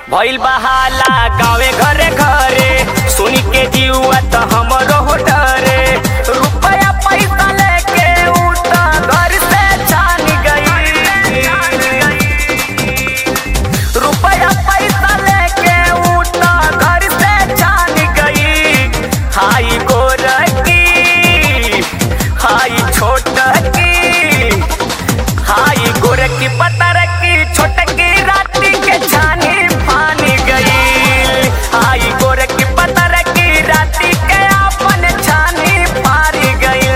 भइल बहाला गावे घरे घरे सुनी के जीवा त हमरो हो डरे रुपया पैसा लेके उठ घर से छान गई रुपया पैसा लेके उठ घर से छान गई हाई गोरकी हाई छोटकी हाई गोरकी पतरकी छोटकी राती के छानी फानी गई हाई गोरकी पतरकी राती के अपन छानी फारी गई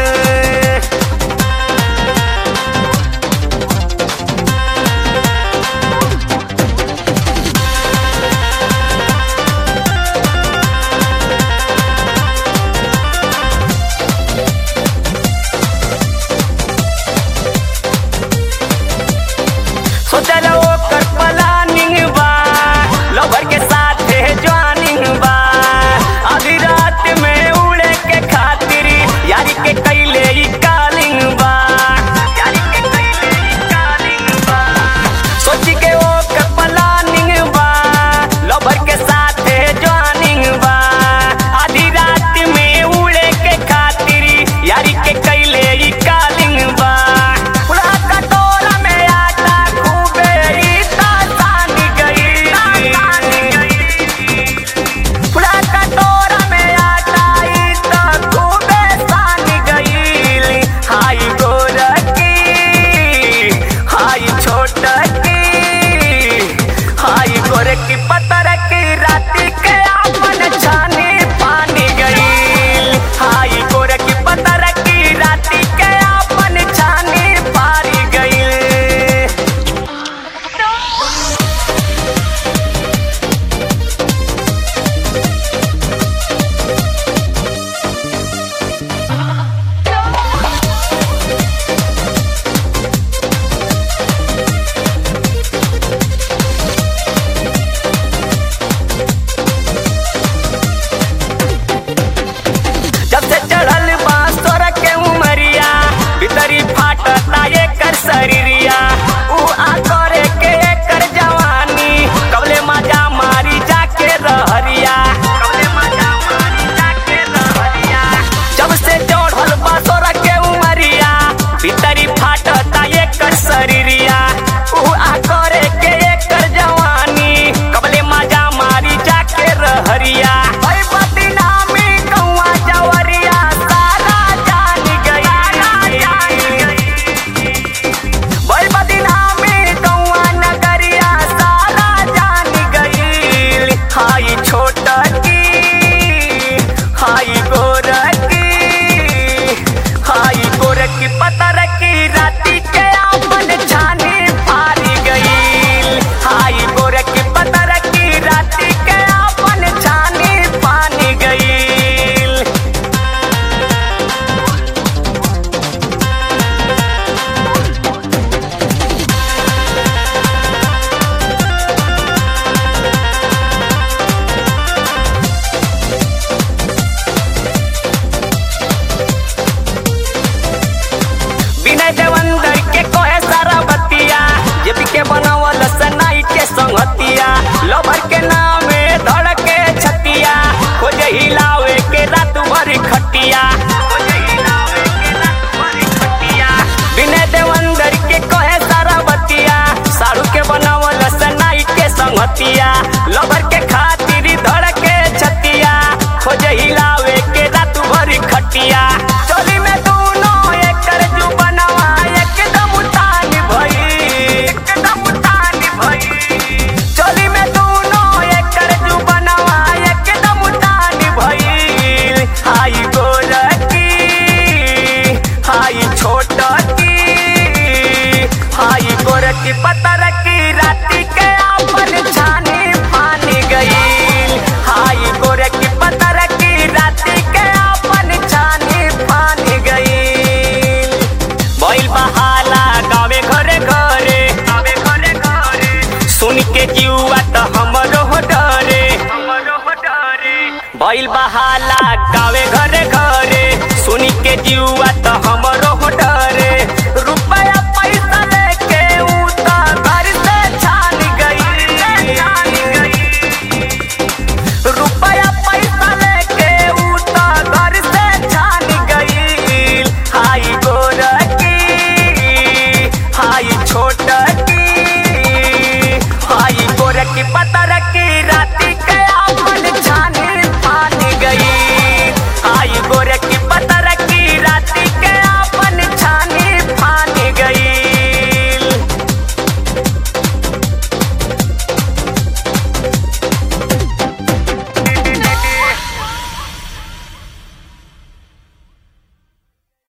सोचल ओकर प्लानिंग बा लवर के साथ ज्वाइनिंग बा आधी रात में उड़े के खातिर यारी के कैले ई कालिंग बा यारी के कैले ई कालिंग बा सोची के ओकर प्लानिंग बा लवर के साथ ज्वाइनिंग बा आधी रात में उड़े के खातिर यारी के कैले ई कालिंग बा पूरा कटोरा में आटा खूबे ई तान गई पूरा कटोरा में आटा ई त खूबे सान गई हाई गोरकी हाई छोटकी हाई गोरकी पतरकी राती के अपन छानी पानी गई हाई गोरकी पतरकी राती के अपन छानी पारी गई जब से चढ़ल बांसुर के उमरिया भीतरी फाटता एकर शरीरिया ऊ आ करे के एकर जवानी कबले मजा मारी जाके रहरिया कबले मजा मारी जाके रहरिया जब से चढ़ल बांसुर के उमरिया भीतरी फाटता एकर शरीरिया ऊ आ करे के एकर जवानी कबले मजा मारी जाके रहरिया ओइ बदनामी कौआ जवरिया सारा जान गई ओइ बदनामी कौआ नगरिया सारा जान गई हाई छोटकी हाई गोरकी हाई गोरकी पतरकी राती के अपन छानी फारी गई हाई गोरकी पतरकी राती के अपन छानी पानी गई विनय देवंदर के कोहे सारा बतिया जे पी के बनावल सनाई के संगतिया लवर के नामे धड़के छतिया खोजे हिलावे के रात भर खटिया खोजे हिलावे के रात भर खटिया विनय देवंदर के कोहे सारा बतिया साड़ू के बनावल सनाई के संगतिया लवर के खातिर धड़के छतिया खोजे हिलावे के रात भर खटिया चोली में दोनों एकर जुबनवा एकदम तान भई एकदम तान भई चोली में दोनों एकर जुबनवा एकदम तान भई हाई गोरकी हाई छोटकी हाई गोरकी पतरकी राती के अपन छानी फानी गई हाई गोरकी पतरकी राती के अपन छानी फानी गई भइल बहाला गावे घरे घरे गावे घरे घरे सुन के जीवा त हमरो हो डरे हमरो हो डरे भइल बहाला गावे घरे घरे सुन के जीवा त हमरो हो डरे